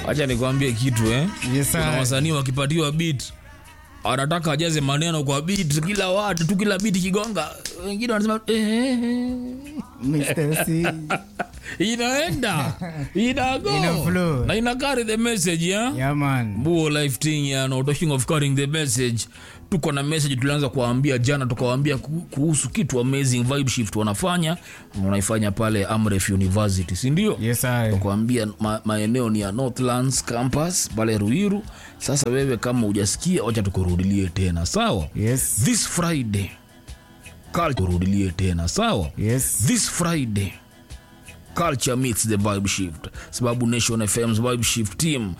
acha nikwambie kitu eh Yes, kuna sir. wasanii wakipatiwa beat anataka ajaze maneno kwa beat kila watu tu kila beat kigonga wengine wanasema eh, Mr. C. inaenda inago Ina flow. na ina carry the message yeah? Yeah, man. buo life thing ya no talking of carrying the message tuko na message tulianza kuwaambia jana tukawaambia ku- kuhusu kitu amazing vibe shift wanafanya wanaifanya pale amref university si ndio Yes, sir. kuambia ma, maeneo ni ya northlands campus pale ruiru sasa wewe kama hujasikia wacha tukurudilie tena sawa Yes. this friday culture rudilie tena sawa Yes. this friday culture meets the vibe shift sababu nation fm's vibe shift team